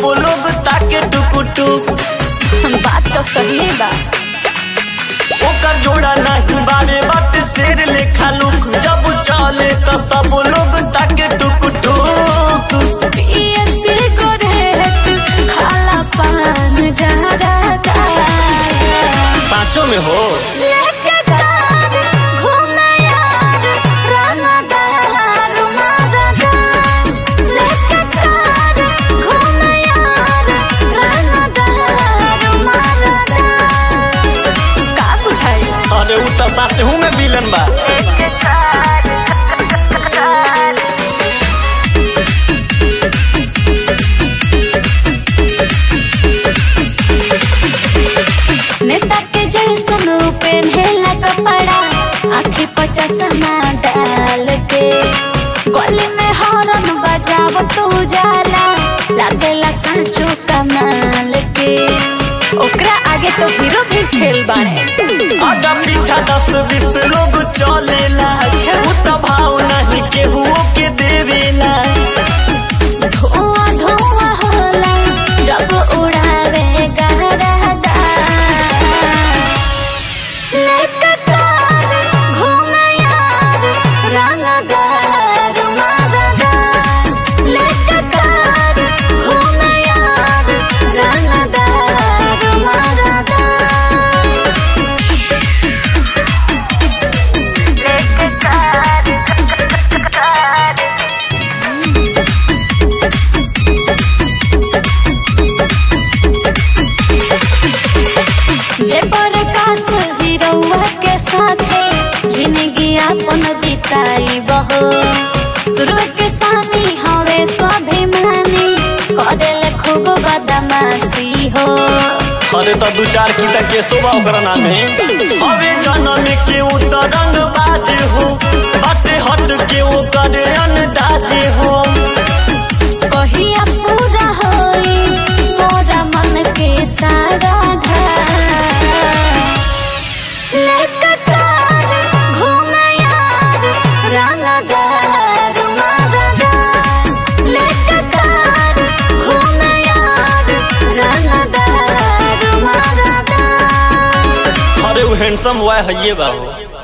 लोग ताके टुकु टुक बात तो सही बा ओकर जोड़ा नहीं बारे बात शेर लेखा लुक जब चले तो सब लोग ताके टुकु टुक पिए सिगरेट खाला पान जहरा पाँचों में हो लेके कार घूमे यार रंगदार मरदार लेके कार घूमे यार रंगदार मरदार का बुझाई अरे उ तो सच हूँ में विलन बा नेता के जैसन पहनेला कपड़ा आँखें पर चश्मा डाल के गली में हॉर्न बजाव तू जाला लागेला सांचो कमाल के ओकरा आगे तो हीरो भी खेल बाड़े आगा पीछा दस बीस लोग चलेला अच्छा। उ तो भाव नहीं केहू के देवेला धुआं धुआं होला जब उड़ावे गहरादा लेके कार घूमे यार रंगदार मरदार लेके कार घूमे यार रंगदार मरदार लेके कार जे प्रकाश हीरोवा के साथे जिंदगी अपन बिताई बहो शुरू के सानी हवे स्वाभिमानी करेले खूब बदमाशी हो अरे तो दू चार की तक के शोभा ओकरा नामे हवे जन्म के उ तो रंग बाज हो बाटे हट के ओकर अंदाज हो कहिया पूरा होई मोरा मन के सारा धार लेके कार घूमे यार रंगदार मरदार लेके कार घूमे यार रंगदार मरदार अरे उ हैंडसम हुआ है ये बाबू